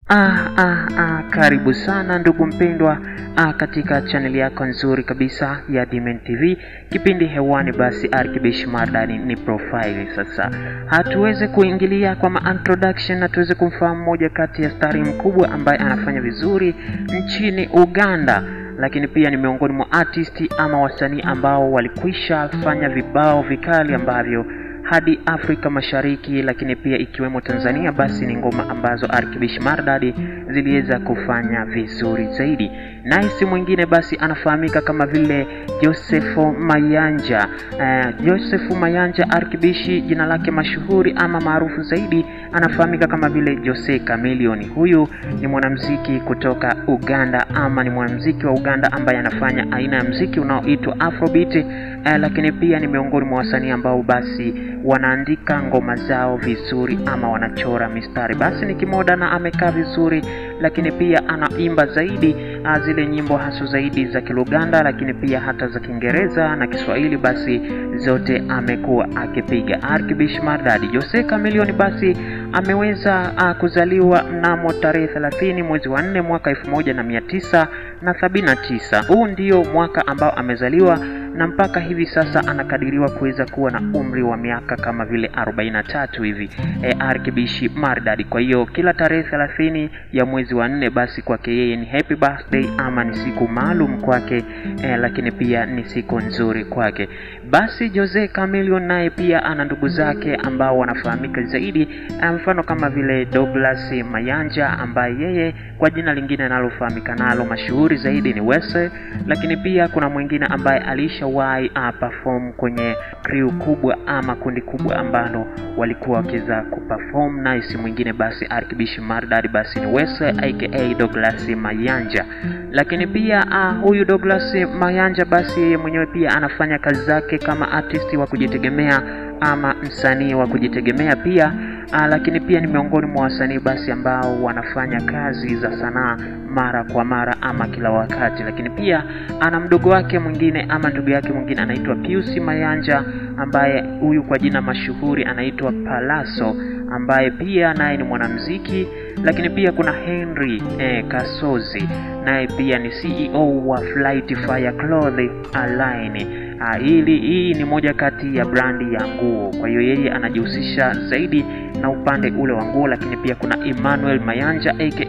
Ah, ah, ah, karibu sana ndugu mpendwa ah, katika chaneli yako nzuri kabisa ya Dimen TV. Kipindi hewani basi Arkibish Mardani ni profile. Sasa hatuweze kuingilia kwa ma introduction na tuweze kumfahamu mmoja kati ya stari mkubwa ambaye anafanya vizuri nchini Uganda lakini pia ni miongoni mwa artisti ama wasanii ambao walikwisha fanya vibao vikali ambavyo hadi Afrika Mashariki, lakini pia ikiwemo Tanzania, basi ni ngoma ambazo Arkibish Mardadi ziliweza kufanya vizuri zaidi. Naye si mwingine basi anafahamika kama vile Josefu Mayanja. Uh, Josefu Mayanja Arkibishi, jina lake mashuhuri ama maarufu zaidi anafahamika kama vile Jose Chameleone. Huyu ni mwanamuziki kutoka Uganda ama ni mwanamuziki wa Uganda ambaye anafanya aina ya muziki unaoitwa Afrobeat. Uh, lakini pia ni miongoni mwa wasanii ambao basi wanaandika ngoma zao vizuri ama wanachora mistari. Basi ni kimoda na amekaa vizuri, lakini pia anaimba zaidi uh, zile nyimbo hasu zaidi za Kiluganda, lakini pia hata za Kiingereza na Kiswahili, basi zote amekuwa akipiga. Arkibish Mardadi Jose Chameleone basi ameweza uh, kuzaliwa mnamo tarehe 30 mwezi wa 4 mwaka 1979. Huu ndio mwaka ambao amezaliwa na mpaka hivi sasa anakadiriwa kuweza kuwa na umri wa miaka kama vile 43 hivi e, Arkibishi Mardadi. Kwa hiyo kila tarehe 30 ya mwezi wa nne basi kwake yeye ni happy birthday ama ni siku maalum kwake e, lakini pia ni siku nzuri kwake. Basi Jose Chameleone naye pia ana ndugu zake ambao wanafahamika zaidi, mfano kama vile Douglas Mayanja ambaye yeye kwa jina lingine analofahamika nalo mashuhuri zaidi ni Wese, lakini pia kuna mwingine ambaye alishawahi uh, perform kwenye crew kubwa ama kundi kubwa ambalo walikuwa wakiweza kuperform, naye si mwingine basi Arkibish Mardadi basi ni Wese aka Douglas Mayanja. Lakini pia uh, huyu Douglas Mayanja basi yeye mwenyewe pia anafanya kazi zake kama artist wa kujitegemea ama msanii wa kujitegemea pia uh, lakini pia ni miongoni mwa wasanii basi ambao wanafanya kazi za sanaa mara kwa mara ama kila wakati. Lakini pia ana mdogo wake mwingine ama ndugu yake mwingine anaitwa Pius Mayanja, ambaye huyu kwa jina mashuhuri anaitwa Palaso, ambaye pia naye ni mwanamuziki. Lakini pia kuna Henry eh, Kasozi, naye pia ni CEO wa Flight Fire Clothing Line. Ah, hili hii ni moja kati ya brandi ya nguo, kwa hiyo yeye anajihusisha zaidi na upande ule wa nguo. Lakini pia kuna Emmanuel Mayanja aka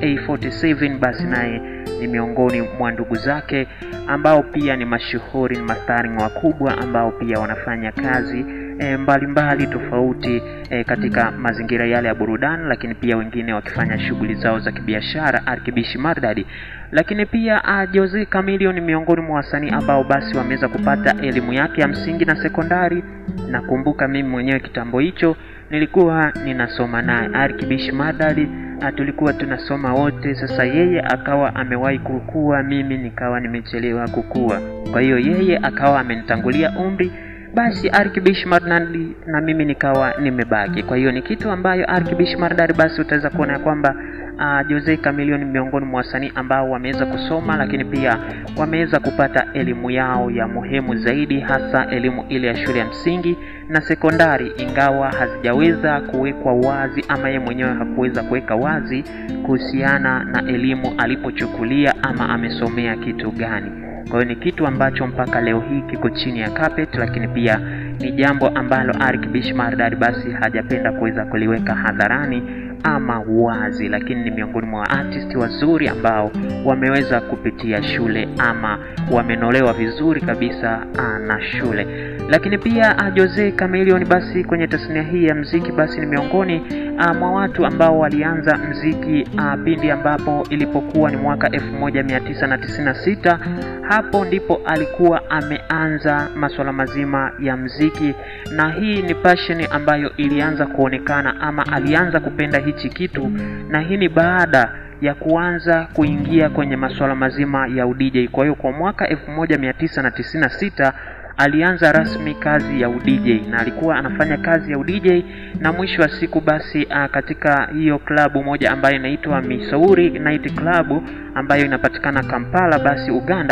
47 basi naye ni miongoni mwa ndugu zake ambao pia ni mashuhuri, ni mastaring wakubwa ambao pia wanafanya kazi e, mbalimbali mbali tofauti e, katika mazingira yale ya burudani, lakini pia wengine wakifanya shughuli zao za kibiashara. Arkibish Mardadi lakini pia uh, Jose Chameleone ni miongoni mwa wasanii ambao basi wameweza kupata elimu yake ya msingi na sekondari. Nakumbuka mimi mwenyewe kitambo hicho nilikuwa ninasoma naye Arkibish Mardadi, uh, tulikuwa tunasoma wote. Sasa yeye akawa amewahi kukua, mimi nikawa nimechelewa kukua, kwa hiyo yeye akawa amenitangulia umri basi Arkibish Mardadi na mimi nikawa nimebaki. Kwa hiyo ni kitu ambayo Arkibish Mardadi basi utaweza kuona ya kwamba uh, Jose Chameleone miongoni mwa wasanii ambao wameweza kusoma, lakini pia wameweza kupata elimu yao ya muhimu zaidi, hasa elimu ile ya shule ya msingi na sekondari, ingawa hazijaweza kuwekwa wazi ama yeye mwenyewe hakuweza kuweka wazi kuhusiana na elimu alipochukulia ama amesomea kitu gani. Kwa hiyo ni kitu ambacho mpaka leo hii kiko chini ya carpet, lakini pia ni jambo ambalo Arkibish Mardadi basi hajapenda kuweza kuliweka hadharani ama wazi, lakini ni miongoni mwa artist wazuri ambao wameweza kupitia shule ama wamenolewa vizuri kabisa na shule. Lakini pia Jose Chameleone basi kwenye tasnia hii ya mziki basi ni miongoni mwa watu ambao walianza mziki pindi ambapo ilipokuwa ni mwaka 1996 hapo ndipo alikuwa ameanza masuala mazima ya mziki, na hii ni passion ambayo ilianza kuonekana ama alianza kupenda hichi kitu, na hii ni baada ya kuanza kuingia kwenye masuala mazima ya udj. Kwa hiyo kwa mwaka 1996 alianza rasmi kazi ya udj na alikuwa anafanya kazi ya udj, na mwisho wa siku basi a, katika hiyo klabu moja ambayo inaitwa Missouri Night Club ambayo inapatikana Kampala basi Uganda,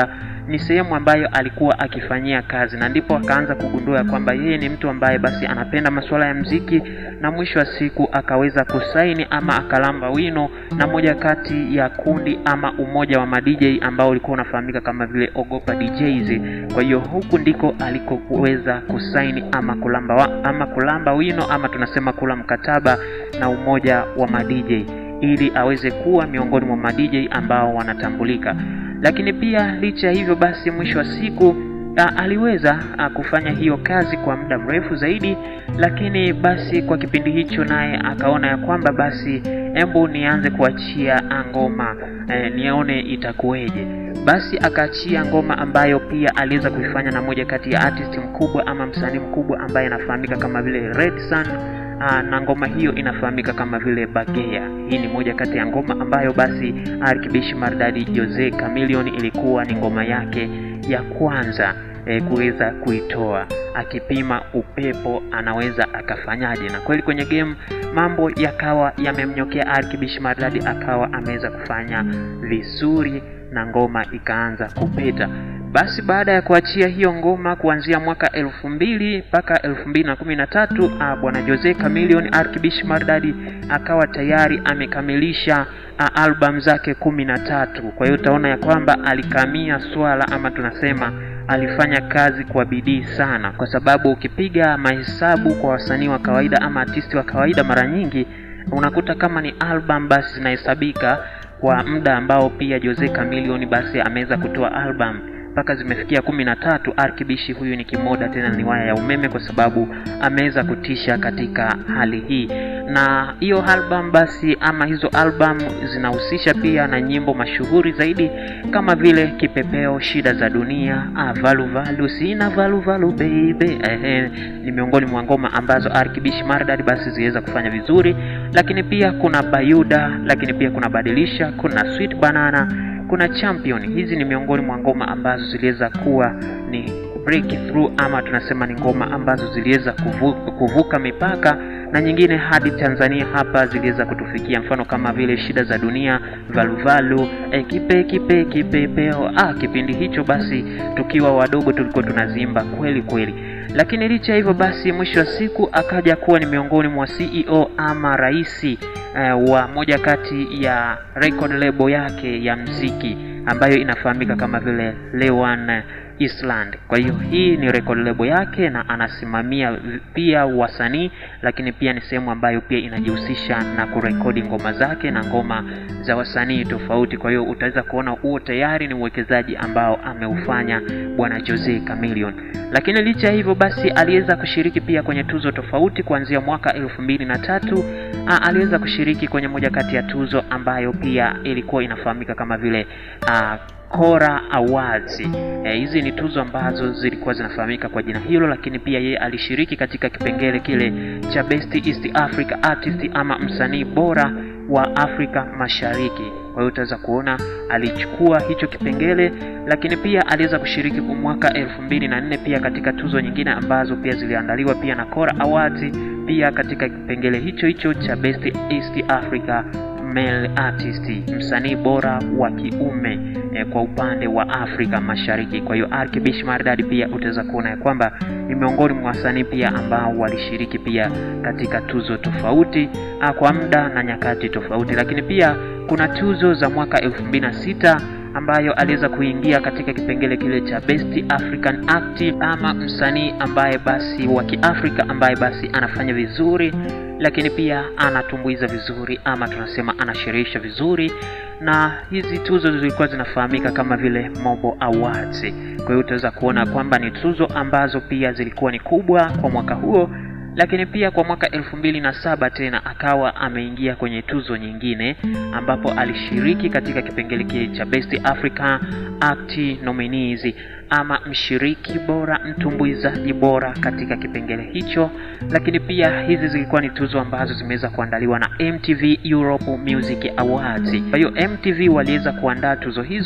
ni sehemu ambayo alikuwa akifanyia kazi, na ndipo akaanza kugundua kwamba yeye ni mtu ambaye basi anapenda masuala ya mziki, na mwisho wa siku akaweza kusaini ama akalamba wino na moja kati ya kundi ama umoja wa madj ambao ulikuwa unafahamika kama vile Ogopa DJs. Kwa hiyo huku ndiko alikoweza kusaini ama kulamba wa, ama kulamba wino ama tunasema kula mkataba na umoja wa madj ili aweze kuwa miongoni mwa madj ambao wanatambulika. Lakini pia licha ya hivyo basi, mwisho wa siku a, aliweza a, kufanya hiyo kazi kwa muda mrefu zaidi, lakini basi kwa kipindi hicho naye akaona ya kwamba basi embu nianze kuachia ngoma e, nione itakuweje. Basi akaachia ngoma ambayo pia aliweza kuifanya na moja kati ya artist mkubwa ama msanii mkubwa ambaye anafahamika kama vile Red Sun. Aa, na ngoma hiyo inafahamika kama vile Bagea. Hii ni moja kati ya ngoma ambayo basi Arkibishi Maridadi Jose Chameleone ilikuwa ni ngoma yake ya kwanza e, kuweza kuitoa akipima upepo anaweza akafanyaje, na kweli kwenye game mambo yakawa yamemnyokea Arkibishi Maridadi, akawa ameweza kufanya vizuri na ngoma ikaanza kupeta. Basi baada ya kuachia hiyo ngoma kuanzia mwaka elfu mbili mpaka elfu mbili na kumi na tatu bwana Jose Chameleone Arkibishi Maridadi akawa tayari amekamilisha albamu zake kumi na tatu. Kwa hiyo utaona ya kwamba alikamia swala ama tunasema alifanya kazi kwa bidii sana, kwa sababu ukipiga mahesabu kwa wasanii wa kawaida ama artisti wa kawaida, mara nyingi unakuta kama ni album basi zinahesabika kwa muda ambao pia Jose Chameleone basi ameweza kutoa album mpaka zimefikia kumi na tatu. Arkibishi huyu ni kimoda tena ni waya ya umeme, kwa sababu ameweza kutisha katika hali hii. Na hiyo album basi ama hizo album zinahusisha pia na nyimbo mashuhuri zaidi kama vile Kipepeo, Shida za Dunia, ah, Valu Valu, Sina Valu Valu Baby. Ehe, ni miongoni mwa ngoma ambazo Arkibishi Maridadi basi ziweza kufanya vizuri, lakini pia kuna Bayuda, lakini pia kuna Badilisha, kuna Sweet Banana kuna Champion. Hizi ni miongoni mwa ngoma ambazo ziliweza kuwa ni breakthrough ama tunasema ni ngoma ambazo ziliweza kuvuka, kuvuka mipaka na nyingine hadi Tanzania hapa ziliweza kutufikia, mfano kama vile Shida za Dunia, Valuvalu, e, kipe kipe kipepeo. Ah, kipindi hicho basi tukiwa wadogo tulikuwa tunazimba kweli kweli, lakini licha hivyo basi, mwisho wa siku akaja kuwa ni miongoni mwa CEO ama raisi Uh, wa moja kati ya record label yake ya mziki ambayo inafahamika kama vile Lewan Island. Kwa hiyo hii ni record label yake na anasimamia pia wasanii, lakini pia ni sehemu ambayo pia inajihusisha na kurekodi ngoma zake na ngoma za wasanii tofauti. Kwa hiyo utaweza kuona huo tayari ni uwekezaji ambao ameufanya bwana Jose Chameleone. Lakini licha ya hivyo basi, aliweza kushiriki pia kwenye tuzo tofauti kuanzia mwaka elfu mbili na tatu aliweza kushiriki kwenye moja kati ya tuzo ambayo pia ilikuwa inafahamika kama vile a, Kora Awards. Hizi e, ni tuzo ambazo zilikuwa zinafahamika kwa jina hilo, lakini pia yeye alishiriki katika kipengele kile cha Best East Africa Artist ama msanii bora wa Afrika Mashariki. Kwa hiyo utaweza kuona alichukua hicho kipengele, lakini pia aliweza kushiriki mwaka elfu mbili na nne pia katika tuzo nyingine ambazo pia ziliandaliwa pia na Kora Awards, pia katika kipengele hicho hicho cha Best East Africa Male Artist, msanii bora wa kiume eh, kwa upande wa Afrika Mashariki. Kwa hiyo Arkibishi Maridadi pia utaweza kuona ya kwamba ni miongoni mwa wasanii pia ambao walishiriki pia katika tuzo tofauti ah, kwa muda na nyakati tofauti, lakini pia kuna tuzo za mwaka elfu mbili na sita ambayo aliweza kuingia katika kipengele kile cha Best African Act ama msanii ambaye basi wa Kiafrika ambaye basi anafanya vizuri lakini pia anatumbuiza vizuri ama tunasema anasherehesha vizuri, na hizi tuzo zilikuwa zinafahamika kama vile Mobo Awards. Kwa hiyo utaweza kuona kwamba ni tuzo ambazo pia zilikuwa ni kubwa kwa mwaka huo, lakini pia kwa mwaka elfu mbili na saba tena akawa ameingia kwenye tuzo nyingine ambapo alishiriki katika kipengele kile cha Best African Act Nominees ama mshiriki bora, mtumbuizaji bora katika kipengele hicho. Lakini pia hizi zilikuwa ni tuzo ambazo zimeweza kuandaliwa na MTV Europe Music Awards. Kwa hiyo MTV waliweza kuandaa tuzo hizo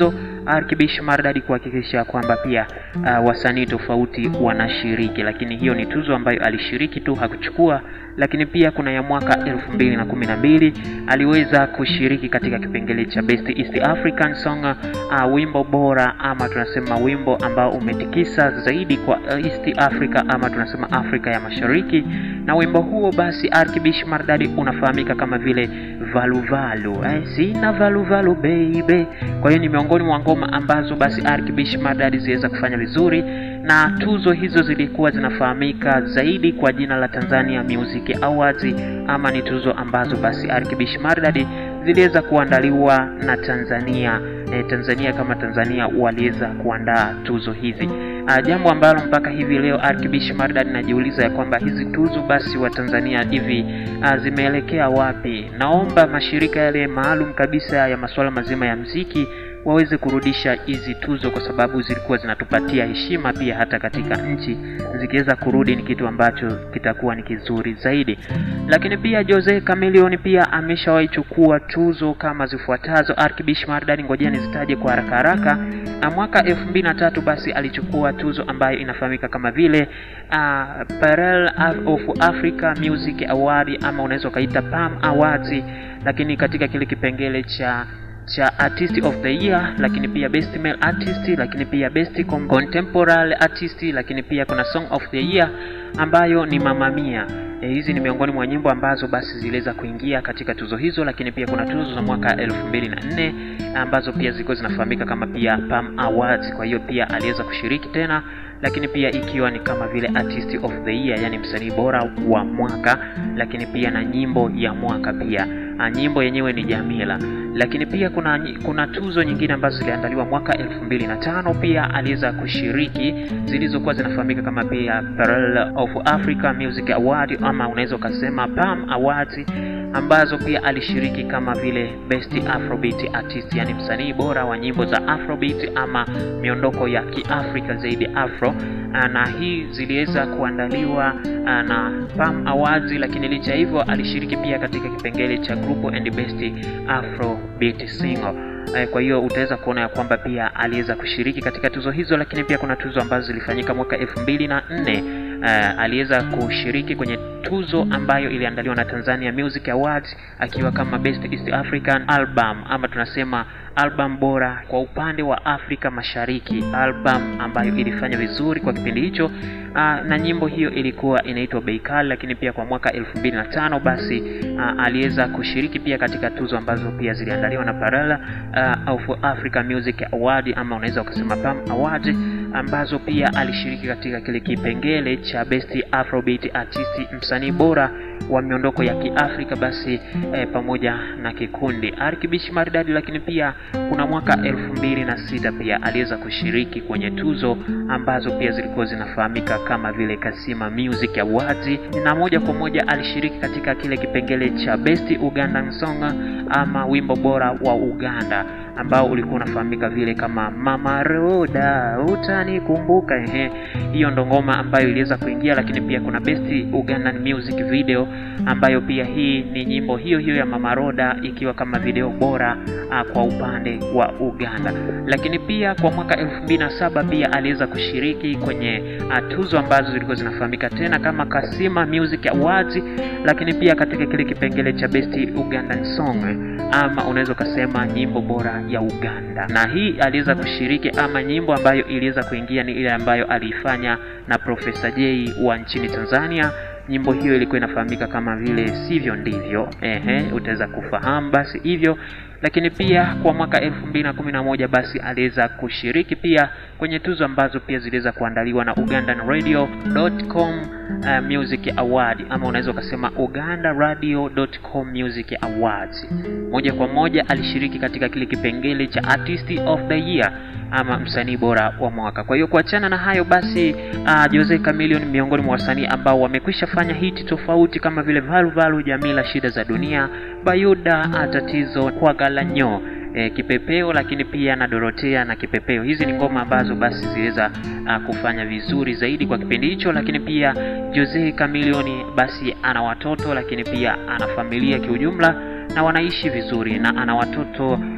Arkibish Mardadi kuhakikisha kwamba pia uh, wasanii tofauti wanashiriki, lakini hiyo ni tuzo ambayo alishiriki tu hakuchukua. Lakini pia kuna ya mwaka elfu mbili na kumi na mbili aliweza kushiriki katika kipengele cha Best East African Song, uh, wimbo bora ama tunasema wimbo ambao umetikisa zaidi kwa East Africa ama tunasema Afrika ya Mashariki, na wimbo huo basi Arkibish Mardadi unafahamika kama vile valuvalu eh, sina valuvalu baby. Kwa hiyo ni miongoni mwa ngoma ambazo basi Arkibish Mardadi ziweza kufanya vizuri, na tuzo hizo zilikuwa zinafahamika zaidi kwa jina la Tanzania Music Awards, ama ni tuzo ambazo basi Arkibish Mardadi ziliweza kuandaliwa na Tanzania eh, Tanzania kama Tanzania waliweza kuandaa tuzo hizi. Uh, jambo ambalo mpaka hivi leo Arkibish Mardadi najiuliza ya kwamba hizi tuzo basi wa Tanzania hivi uh, zimeelekea wapi? Naomba mashirika yale maalum kabisa ya masuala mazima ya mziki waweze kurudisha hizi tuzo kwa sababu zilikuwa zinatupatia heshima pia hata katika nchi. Zikiweza kurudi ni kitu ambacho kitakuwa ni kizuri zaidi. Lakini pia Jose Chameleone pia ameshawahi chukua tuzo kama zifuatazo. Arkibish Mardadi, ngojea nizitaje kwa haraka haraka. Mwaka elfu mbili na tatu basi alichukua tuzo ambayo inafahamika kama vile uh, Pearl of Africa Music Award ama unaweza ukaita Palm Awards, lakini katika kile kipengele cha cha artist of the year, lakini pia best male artist, lakini pia best contemporary artist, lakini pia kuna song of the year ambayo ni Mamma Mia. E, hizi ni miongoni mwa nyimbo ambazo basi ziliweza kuingia katika tuzo hizo, lakini pia kuna tuzo za mwaka elfu mbili na nne ambazo pia zilikuwa zinafahamika kama pia Palm Awards. Kwa hiyo pia aliweza kushiriki tena, lakini pia ikiwa ni kama vile artist of the year, yani msanii bora wa mwaka, lakini pia na nyimbo ya mwaka pia. A, nyimbo yenyewe ni Jamila lakini pia kuna kuna tuzo nyingine ambazo ziliandaliwa mwaka elfu mbili na tano pia aliweza kushiriki zilizokuwa zinafahamika kama pia Pearl of Africa Music Award ama unaweza ukasema Palm Awards ambazo pia alishiriki kama vile best afrobeat artist, yani msanii bora wa nyimbo za afrobeat ama miondoko ya kiafrika zaidi afro, na hii ziliweza kuandaliwa na Palm Awards, lakini licha hivyo alishiriki pia katika kipengele cha group and best afro beat single. Kwa hiyo utaweza kuona ya kwamba pia aliweza kushiriki katika tuzo hizo, lakini pia kuna tuzo ambazo zilifanyika mwaka elfu mbili na nne. Uh, aliweza kushiriki kwenye tuzo ambayo iliandaliwa na Tanzania Music Awards akiwa kama Best East African Album ama tunasema album bora kwa upande wa Afrika Mashariki, album ambayo ilifanya vizuri kwa kipindi hicho. Uh, na nyimbo hiyo ilikuwa inaitwa Bei Kali, lakini pia kwa mwaka elfu mbili na tano basi uh, aliweza kushiriki pia katika tuzo ambazo pia ziliandaliwa na Parala uh, of Africa Music Award ama unaweza ukasema Palm Award ambazo pia alishiriki katika kile kipengele cha Best Afrobeat Artist, msanii bora wa miondoko ya Kiafrika basi eh, pamoja na kikundi Arkibish Maridadi. Lakini pia kuna mwaka elfu mbili na sita pia aliweza kushiriki kwenye tuzo ambazo pia zilikuwa zinafahamika kama vile Kasima Music Awards, na moja kwa moja alishiriki katika kile kipengele cha Best Ugandan Song ama wimbo bora wa Uganda ambao ulikuwa unafahamika vile kama Mama Roda utanikumbuka. Ehe, hiyo ndo ngoma ambayo iliweza kuingia, lakini pia kuna Best Ugandan Music Video ambayo pia hii ni nyimbo hiyo hiyo ya Mama Roda ikiwa kama video bora uh, kwa upande wa Uganda. Lakini pia kwa mwaka 2007 pia aliweza kushiriki kwenye uh, tuzo ambazo zilikuwa zinafahamika tena kama Kasima Music Awards, lakini pia katika kile kipengele cha Best Ugandan Song ama unaweza ukasema nyimbo bora ya Uganda, na hii aliweza kushiriki ama nyimbo ambayo iliweza kuingia ni ile ambayo aliifanya na Profesa J wa nchini Tanzania. Nyimbo hiyo ilikuwa inafahamika kama vile sivyo ndivyo. Ehe, utaweza kufahamu basi hivyo. Lakini pia kwa mwaka elfu mbili na kumi na moja basi aliweza kushiriki pia kwenye tuzo ambazo pia ziliweza kuandaliwa na ugandanradio.com uh, Music Award ama unaweza ukasema ugandaradio.com Music Awards. Moja kwa moja alishiriki katika kile kipengele cha Artist of the Year ama msanii bora wa mwaka. Kwa hiyo kuachana na hayo basi, uh, Jose Chameleone miongoni mwa wasanii ambao wamekwisha fanya hiti tofauti kama vile Valu Valu, Jamila, Shida za Dunia, Bayuda, Tatizo, kwa Galanyo E, Kipepeo lakini pia na Dorotea na Kipepeo. Hizi ni ngoma ambazo basi ziliweza uh, kufanya vizuri zaidi kwa kipindi hicho, lakini pia Jose Chameleone basi ana watoto lakini pia ana familia kiujumla na wanaishi vizuri na ana watoto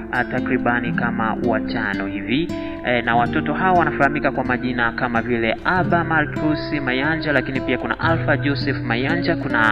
uh, takribani kama watano hivi e, na watoto hawa wanafahamika kwa majina kama vile Aba Marcus Mayanja, lakini pia kuna Alpha Joseph Mayanja, kuna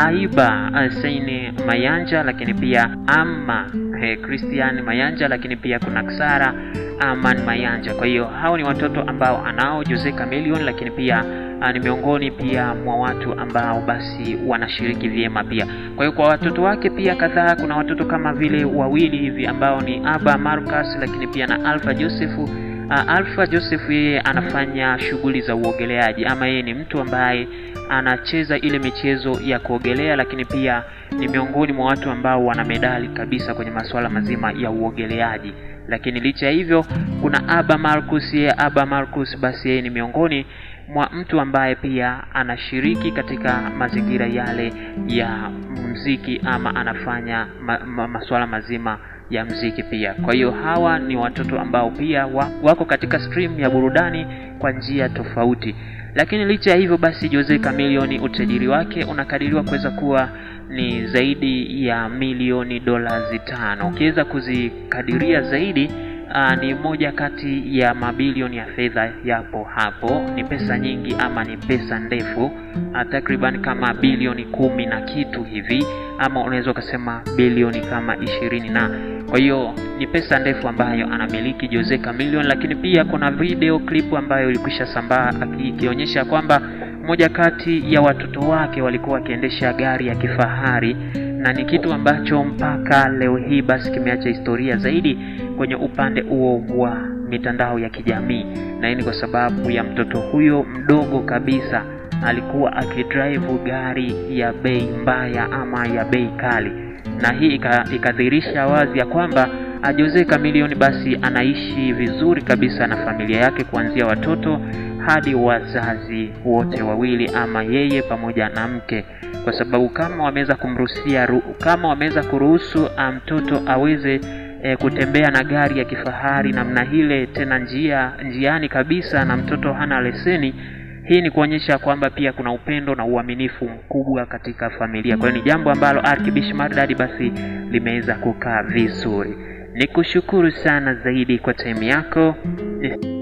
Aiba Saini Mayanja, lakini pia Amma e, Christian Mayanja, lakini pia kuna Ksara Aman Mayanja. Kwa hiyo hao ni watoto ambao anao Jose Chameleone, lakini pia uh, ni miongoni pia mwa watu ambao basi wanashiriki vyema pia. Kwa hiyo kwa watoto wake pia kadhaa, kuna watoto kama vile wawili hivi ambao ni Aba Marcus, lakini pia na Alpha Joseph. Uh, Alpha Joseph yeye anafanya shughuli za uogeleaji ama yeye ni mtu ambaye anacheza ile michezo ya kuogelea, lakini pia ni miongoni mwa watu ambao wana medali kabisa kwenye masuala mazima ya uogeleaji. Lakini licha ya hivyo, kuna Aba Marcus. Yeye Aba Marcus basi yeye ni miongoni mwa mtu ambaye pia anashiriki katika mazingira yale ya mziki ama anafanya ma, ma, masuala mazima ya mziki pia. Kwa hiyo hawa ni watoto ambao pia wako katika stream ya burudani kwa njia tofauti. Lakini licha ya hivyo basi, Jose Chameleone utajiri wake unakadiriwa kuweza kuwa ni zaidi ya milioni dola tano. Ukiweza kuzikadiria zaidi Aa, ni moja kati ya mabilioni ya fedha yapo hapo. Ni pesa nyingi ama ni pesa ndefu, takriban kama bilioni kumi na kitu hivi, ama unaweza ukasema bilioni kama ishirini na kwa hiyo ni pesa ndefu ambayo anamiliki Jose Chameleone. Lakini pia kuna video clip ambayo ilikwisha sambaa ikionyesha kwamba moja kati ya watoto wake walikuwa wakiendesha gari ya kifahari na ni kitu ambacho mpaka leo hii basi kimeacha historia zaidi kwenye upande huo wa mitandao ya kijamii, na hii ni kwa sababu ya mtoto huyo mdogo kabisa alikuwa akidrive gari ya bei mbaya ama ya bei kali, na hii ikadhihirisha wazi ya kwamba Jose Chameleone basi anaishi vizuri kabisa na familia yake kuanzia watoto hadi wazazi wote wawili ama yeye pamoja na mke, kwa sababu kama wameweza kumruhusia kama wameweza kuruhusu mtoto aweze e, kutembea na gari ya kifahari namna hile, tena njia njiani kabisa, na mtoto hana leseni, hii ni kuonyesha kwamba pia kuna upendo na uaminifu mkubwa katika familia. Kwa hiyo ni jambo ambalo Arkibish Mardadi basi limeweza kukaa vizuri. Nikushukuru sana zaidi kwa time yako.